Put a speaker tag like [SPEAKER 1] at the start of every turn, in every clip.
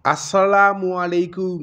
[SPEAKER 1] asalaamualeykum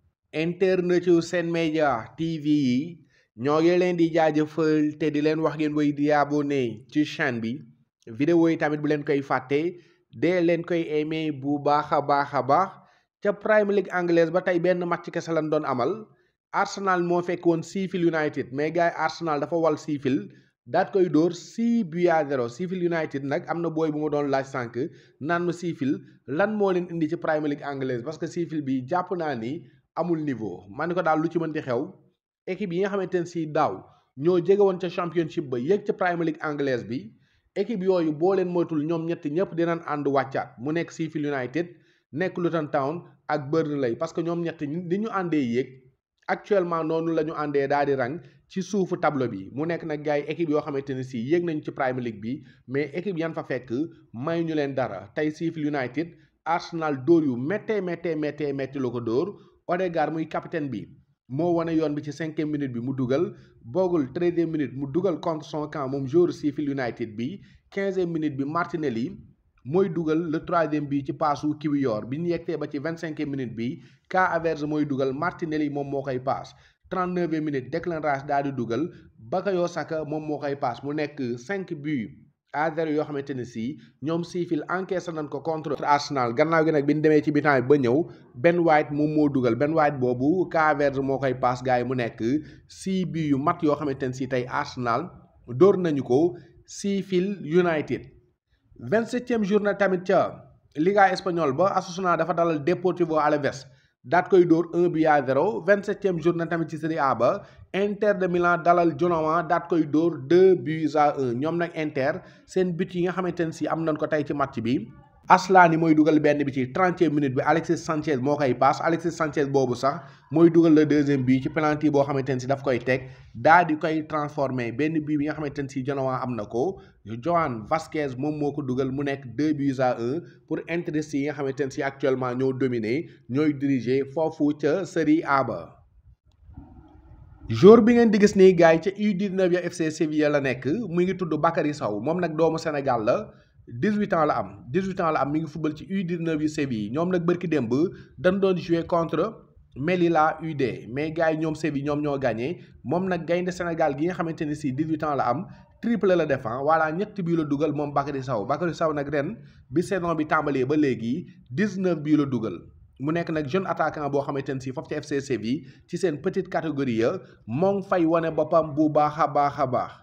[SPEAKER 1] internet yu Sen Média TV yi ñoo ngi leen di jaajëfal te di leen wax ngeen woy di abonné ci chaîne bi vidéo yi tamit bu leen koy fàtte dee leen koy aimé bu baax a baax a baax ca Premier League anglaise ba tey benn match kese lañ doon amal Arsenal moo fekk woon Sheffield United mais gars yi Arsenal dafa wal Sheffield daat koy dóor 6 buts à 0 Sheffield United nag am na booy bu ma doon laaj sànq naan ma Sheffield lan moo leen indi ci Premier League anglaise parce que Sheffield bi jàpp naa ni amul niveau man ni ko daal lu ci mënti xew équipe yi nga xamante ne si daaw ñoo jege woon ca championship ba yéeg ca Premier League anglaise bi équipe yooyu boo leen moytul ñoom ñetti ñëpp dinañ ànd wàccaat mu nekk Sheffield United nekk Luton Town ak Burnley parce que ñoom ñetti ni ñu àndee yéeg actuellement noonu la ñu àndee daal di rang ci suufu tableau bi mu nekk nag gars yi équipe yoo xamante ne si yéeg nañu ci Premier League bi mais équipe yan fa fekk may ñu leen dara tey Sheffield United Arsenal dóor yu méttee méttee méttee métti la ko dóor Odegaard muy capitaine bi moo wane yoon bi ci cinquième minute bi mu dugal boogul treizième minute mu dugal contre son camp moom joueur Sheffield United bi quinzième minute bi Martinelli mooy dugal le troisième bi ci paasu Kiwior bi ñu yegsee ba ci vingt cinquième minute bi Kai Havertz mooy dugal Martinelli moom moo koy paas trente neuvième minute Declan Rice daal di dugal Bukayo Saka moom moo koy paas mu nekk cinq buts à zéro yoo xamante ne si ñoom Sheffield encaissé nañ ko contre Arsenal gannaaw gi nag bi ñu demee ci bitan bi ba ñëw Ben White moom moo dugal Ben White boobu Kai Havertz moo koy paas gars yi mu nekk six buts yu mat yoo xamante ne si tey Arsenal dóor nañu ko Sheffield United vingt-septième journée tamit ca Liga espagnole ba Osasuna dafa dalal Deportivo Alaves daat koy dóor un but à zéro vingt-septième journée tamit ci Serie A ba Inter de Milan dalal Genoa daat koy dóor deux buts à un ñoom nag Inter seen but yi nga xamante ne si am nañ ko tey ci match bi Aslani mooy dugal benn bi ci trentième minute bi Alexis Sanchez moo koy paas Alexis Sanchez boobu sax mooy dugal le deuxième but ci penalty boo xamante ne si daf koy teg daa di koy transformé benn but bi nga xamante ne si Genoa am na ko Joan Vasquez moom moo ko dugal mu nekk deux buts à un pour Inter yi nga xamante ne si actuellement ñoo dominé ñooy diriger foofu ca Serie A ba. jour bi ngeen di gis nii gars yi ca U19 ya FC Sevilla la nekk mu ngi tudd Bakary Sow moom nag doomu Sénégal la. 18 ans la am 18 ans la am mi ngi football ci U19 yu Séville ñoom nag bërki démb dañ doon jouer contre Melilla UD mais gars yi ñoom Séville ñoom ñoo gagné moom nag gaynde Sénégal gi nga xamante ne si 18 ans la am triple la def voilà ñett bii la dugal moom Bakary Sow Bakary Sow nag ren bi saison bi tàmbalee ba léegi 19 bii la dugal mu nekk nag jeune attaquant boo xamante ne si foofu ci FC Séville ci seen petite catégorie ya moo ngi fay wane boppam bu baax a baax a baax.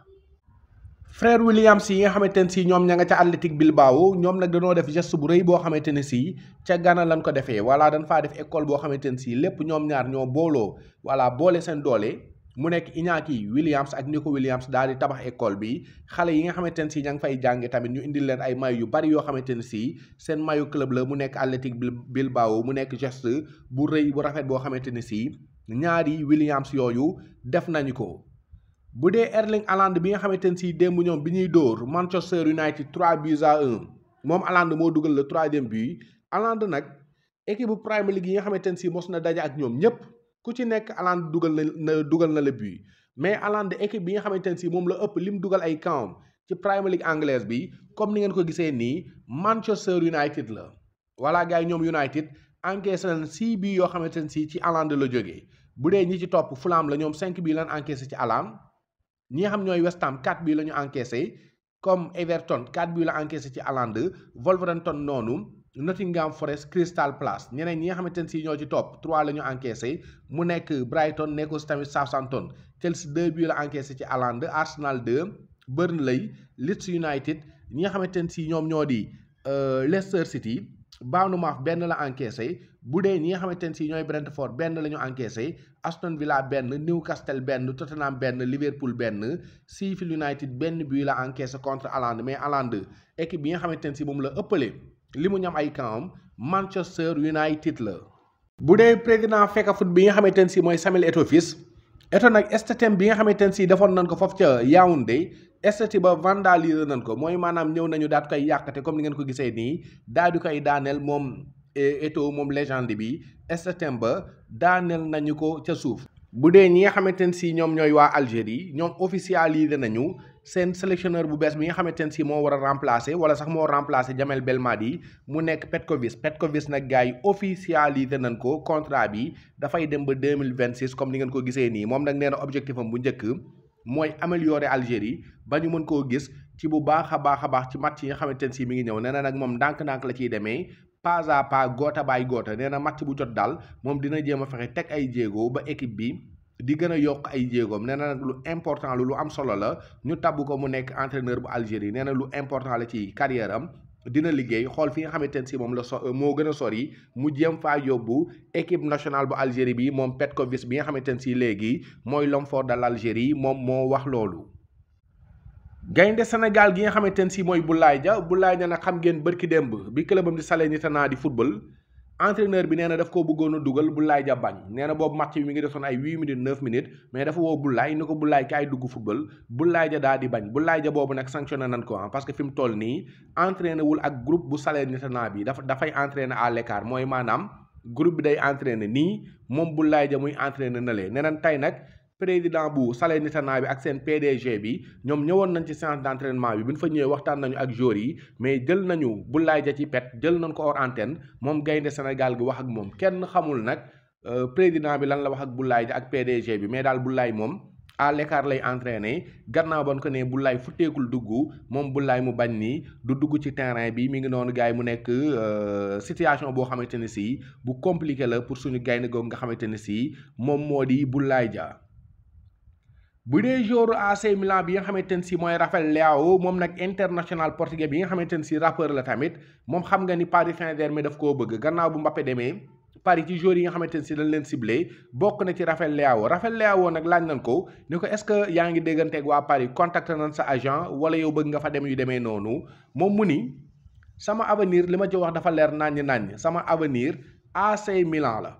[SPEAKER 1] frère Williams yi nga xamante ne si ñoom ña nga ca Athletic Bilbao ñoom nag dañoo def geste bu rëy boo xamante ne si ca Ghana lañ ko defee voilà dañ faa def école boo xamante ne si lépp ñoom ñaar ñoo booloo voilà boole seen doole mu nekk Iñaki Williams ak Nico Williams daal di tabax école bi xale yi nga xamante ne si ña ngi fay jànge tamit ñu indil leen ay mayu yu bari yoo xamante ne si seen mayu club la mu nekk Athletic Bilbao mu nekk geste bu rëy bu rafet boo xamante ne si ñaari Williams yooyu def nañu ko. bu dee Erling Haaland bi nga xamante ne si démb ñoom bi ñuy dóor Manchester United 3 buts à 1 moom Haaland moo dugal le troisième but Haaland nag équipe bu Premier League yi nga xamante ne si mos na daje ak ñoom ñëpp ku ci nekk Haaland dugal na dugal na le but mais Haaland équipe bi nga xamante ne si moom la ëpp lim dugal ay camp ci Premier League anglaise bi comme ni ngeen ko gisee nii Manchester United la. voilà gars yi ñoom United encaissé nañ 6 buts yoo xamante ne si ci Haaland la jógee bu dee ñi ci topp Fulham la ñoom 5 buts lan encaissé ci Haaland. ñi nga xam ñooy West Ham 4 bii la ñu encaissé comme Everton 4 bii la encaissé ci Haaland Wolverhampton noonu Nottingham Forest Crystal Palace ñeneen ñi nga xamante ne si ñoo ci topp 3 la ñu encaissé mu nekk Brighton nekk aussi tamit Southampton Chelsea 2 bii la encaissé ci Haaland Arsenal 2 Burnley Leeds United ñi nga xamante ne si ñoom ñoo di Leicester City Bournemouth benn la encaissé bu dee ñi nga xamante ne si ñooy Brentford benn la ñu encaissé Aston Villa benn Newcastle benn Tottenham benn Liverpool benn Sheffield United benn bii la encaissé contre Haaland mais Haaland équipe bi nga xamante ne si moom la ëppale li mu ñam ay camp Manchester United la. bu dee président Fecafoot bi nga xamante ne si mooy Samuel Eto'o fils Eto'o nag statut bi nga xamante ne si defoon nañ ko foofu ca Yaoundé statut ba vandaliser nañ ko mooy maanaam ñëw nañu daal di koy yàqate comme ni ngeen ko gisee nii daal di koy daaneel moom. Eto'o moom légende bi statut ba daaneel nañu ko ca suuf bu dee ñi nga xamante ne si ñoom ñooy waa Algérie ñoom officialisé nañu seen sélectionneur bu bees bi nga xamante ne si moo war a remplacer wala sax moo remplacer Jamel Belmadi mu nekk Petkovic Petkovic nag gars yi officialisé nañ ko contrat bi dafay dem ba deux mille vingt six comme ni ngeen ko gisee nii moom nag nee na objectif am bu njëkk mooy améliorer Algérie ba ñu mën koo gis ci bu baax a baax a baax ci match yi nga xamante ne si mi ngi ñëw nee na nag moom ndànk-ndànk la ciy demee pas à pas goota baay goota nee na match bu jot daal moom dina jéem a fexe teg ay jéego ba équipe bi. di gën a yokk ay jéegoom nee na nag lu important lu lu am solo la ñu tabb ko mu nekk entraîneur bu Algérie nee na lu important la ci carrière am dina liggéey xool fi nga xamante ne si moom la so moo gën a sori mu jéem faa yóbbu équipe nationale bu Algérie bi moom Petkovic bi nga xamante ne si léegi mooy l'homme fort de l'Algérie moom moo wax loolu. gaynde Sénégal gi nga xamante ne si mooy Boulaye Dia Boulaye Dia nag xam ngeen bërki démb bi clubam di Salernitana di football. entraîneur bi nee na daf koo bëggoon a dugal Boulaye Dia bañ nee na boobu match bi mi ngi defoon ay huit minutes neuf minutes mais dafa woo Boulaye ni ko Boulaye kaay dugg football Boulaye Dia daa di bañ Boulaye Dia boobu nag sanctionné nañ ko parce que fi mu toll nii entraîné wul ak groupe bu Salernitana bi dafa dafay entraîné à l'écart mooy maanaam groupe bi day entraîné nii moom Boulaye Dia muy entraîné na lee nee nañ tey nag président bu Salernitana bi ak seen PDG bi ñoom ñëwoon nañ ci séance d'entraînement bi bi ñu fa ñëwee waxtaan nañu ak joueurs yi mais jël nañu Boulaye Dia ci pet jël nañ ko hors antenne moom gaynde Sénégal gi wax ak moom kenn xamul nag président bi lan la wax ak Boulaye Dia ak PDG bi mais daal Boulaye moom à l'écart lay entraîné gannaaw ba ko ne Boulaye futteekul dugg moom Boulaye mu bañ nii du dugg ci terrain bi mi ngi noonu gars yi mu nekk situation boo xamante ne si bu compliqué la pour suñu gaynde googu nga xamante ne si moom moo di Boulaye Dia. bu dee joueur AC Milan bi nga xamante ne si mooy Rafael Leao moom nag international portugais bi nga xamante ne si rappeur la tamit moom xam nga ni Paris Saint-Germain daf koo bëgg gannaaw bu Mbappé demee Paris ci joueurs yi nga xamante ne si dañ leen ciblé bokk na ci Rafael Leao Rafael Leao nag laaj nañ ko ni ko est-ce que yaa ngi dégganteeg waa Paris contacté nañ sa agent wala yow bëgg nga fa dem yu demee noonu moom mu ni sama avenir li ma ci wax dafa leer naññ naññ sama avenir AC Milan la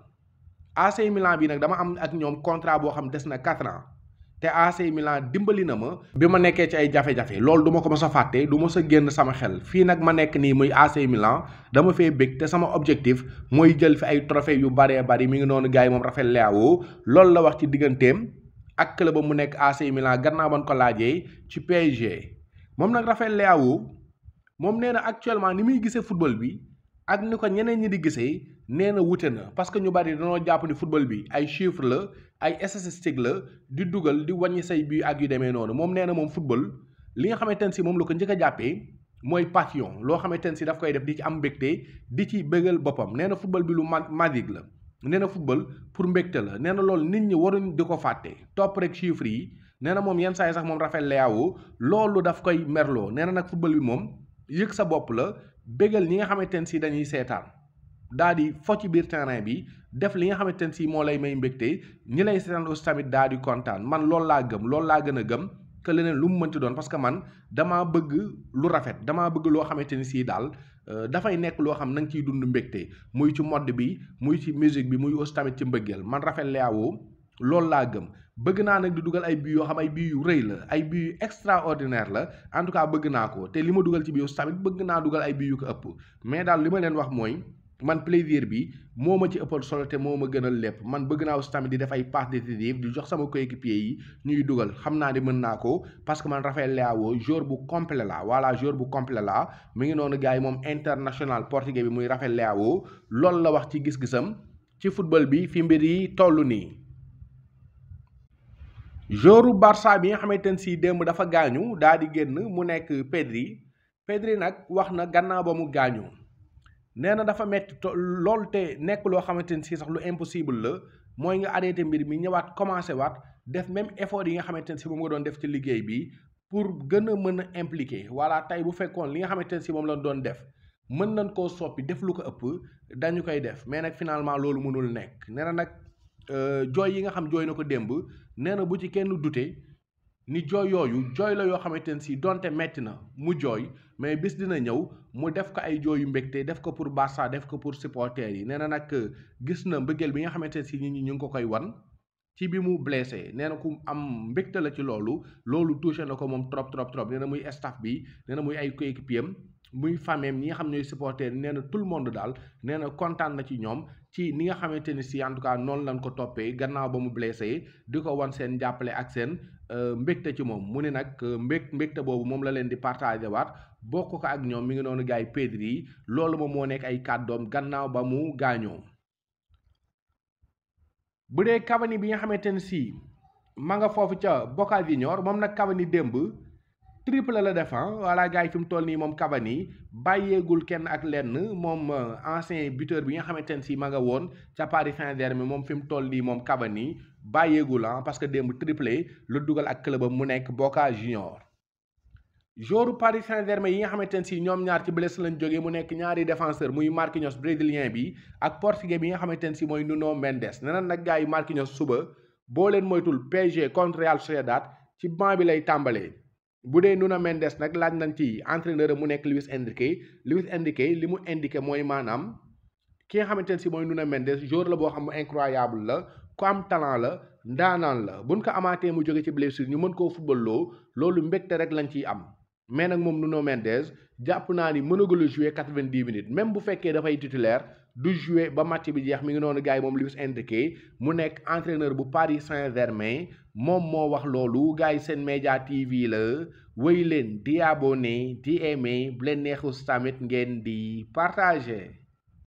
[SPEAKER 1] AC Milan bi nag dama am ak ñoom contrat boo xam des na 4 ans. te AC Milan dimbali na ma bi ma nekkee ci ay jafe-jafe loolu du ma ko mës a fàtte du ma sa génn sama xel fii nag ma nekk nii muy AC Milan dama fee bëgg te sama objectif mooy jël fi ay trophée yu baree bari mi ngi noonu gars yi moom Rafael Leao loolu la wax ci digganteem ak club mu nekk AC Milan gannaaw ban ko laajee ci PSG moom nag Rafael Leao moom nee na actuellement ni muy gisee football bi ak ni ko ñeneen ñi di gisee nee na wute na parce que ñu bari dañoo jàpp ni football bi ay chiffres la ay statistique la di dugal di wàññi say bii ak yu demee noonu moom nee na moom football li nga xamante ne si moom la ko njëkk a jàppee mooy passion loo xamante ne si daf koy def di ci am mbégte di ci bëggal boppam nee na football bi lu ma magique la. nee na football pour mbégte la nee na loolu nit ñi waruñ di ko fàtte topp rek chiffres yi nee na moom yenn saa yi sax moom Rafael Leao loolu daf koy merloo nee na nag football bi moom yëg sa bopp la bëggal ñi nga xamante ne si dañuy seetaan. daa di fo ci biir terrain bi def li nga xamante ne si moo lay may mbégte ñi lay seetaan aussi tamit daa di kontaan man loolu laa gëm loolu laa gën a gëm que leneen lu mu mënti doon parce que man damaa bëgg lu rafet damaa bëgg loo xamante ni si daal dafay nekk loo xam na nga ciy dund mbégte muy ci mode bi muy ci musique bi muy aussi tamit ci mbëggeel man Rafael Leao loolu laa gëm bëgg naa nag di dugal ay bii yoo xam ay bii yu rëy la ay bii yu extraordinaire la en tout cas bëgg naa ko te li ma dugal ci bii aussi tamit bëgg naa dugal ay bii yu ko ëpp mais daal li ma leen wax mooy. man plaisir bi moo ma ci ëppal solo te moo ma gënal lépp man bëgg naa aussi tamit di def ay passes décisives di jox sama coéquipier yi ñuy dugal xam naa ne mën naa ko parce que man Rafael Leao joueur bu complet la voilà joueur bu complet la mi ngi noonu gars yi moom international portugais bi muy Rafael Leao loolu la wax ci gis-gisam ci football bi fi mbir yi toll nii. joueuru Barça bi nga xamante ne si démb dafa gaañu daa di génn mu nekk Pedri Pedri nag wax na gannaaw ba mu gaañu. nee na dafa metti lool te nekk loo xamante ni si sax lu impossible la mooy nga arrêté mbir mi ñëwaat commencé waat def même effort yi nga xamante ne si moom nga doon def ci liggéey bi pour gën a mën a impliqué voilà tey bu fekkoon li nga xamante ne si moom lañ doon def mën nañ koo soppi def lu ko ëpp dañu koy def mais nag finalement loolu mënul nekk nee na nag jooy yi nga xam jooy na ko démb nee na bu ci kenn dute ni jooy yooyu jooy la yoo xamante ne si donte metti na mu jooy mais bis dina ñëw mu def ko ay jooy yu mbégte def ko pour Barça def ko pour supporters yi nee na nag gis na mbëggeel bi nga xamante ne si nit ñi ñu ngi ko koy wan ci bi mu blessé nee na ku am mbégte la ci loolu loolu touché na ko moom trop trop trop nee na muy staff bi nee na muy ay coéquipier am muy famille ñi nga xam ñooy supporters nee na tout le monde daal nee na kontaan na ci ñoom ci ni nga xamante ni si en tout cas noonu lañ ko toppee gannaaw ba mu blessé di ko wan seen jàppale ak seen mbégte ci moom mu ne nag mbég mbégte boobu moom la leen di partagé waat bokk ko ak ñoom mi ngi noonu gars yi Pedri loolu moom moo nekk ay kàddoom gannaaw ba mu gaañoo bu dee Cavani bi nga xamante ne si ma nga foofu ca Boca Juniors moom nag Cavani démb triple la def voilà gars yi fi mu toll nii moom Cavani bàyyeegul kenn ak lenn moom ancien buteur bi nga xamante ne si ma nga woon ca Paris Saint-Germain moom fi mu toll nii moom Cavani bàyyeegul ah parce que démb triplé lu dugal ak clubam mu nekk Boca Juniors. joueur Paris Saint-Germain yi nga xamante ne si ñoom ñaar ci blessé lañ jógee mu nekk ñaari défenseur muy Marquinhos brésilien bi ak portugais bi nga xamante ne si mooy Nuno Mendes nee na nag gars yi Marquinhos suba boo leen moytul PSG contre Real Sociedad ci banc bi lay tàmbalee. bu dee Nuno Mendes nag laaj nañ ci entraîneur mu nekk Luis Enrique Luis Enrique li mu indiqué mooy maanaam ki nga xamante ne si mooy Nuno Mendes joueur la boo xam ne incroyable la ku am talent la ndaanaan la buñ ko amaatee mu jóge ci blessure ñu mën koo football loo loolu mbégte rek lañ ciy am mais nag moom Nuno Mendes jàpp naa ni mënagul a jouer quatre-vingt-dix minutes même bu fekkee dafay titulaire du jouer ba match bi jeex mi ngi noonu gars yi moom Luis Enrique mu nekk entraîneur bu Paris Saint-Germain moom moo wax loolu gars yi seen média TV la wéy leen di abonné di aimé bu leen neexus tamit ngeen di partager.